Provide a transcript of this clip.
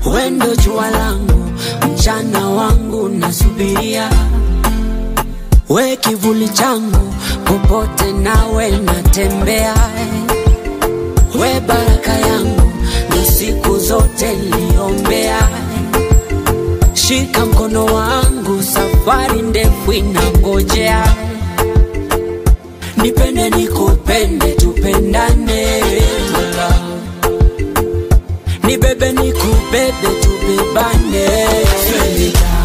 wendo jua langu, mchana wangu nasubiria, we kivuli changu, popote nawe natembea, we baraka yangu, na siku zote niliombea. Shika mkono wangu, safari ndefu inangojea, nipende nikupende, tupendane my love. Nibebe nikubebe, tubebane Sweetie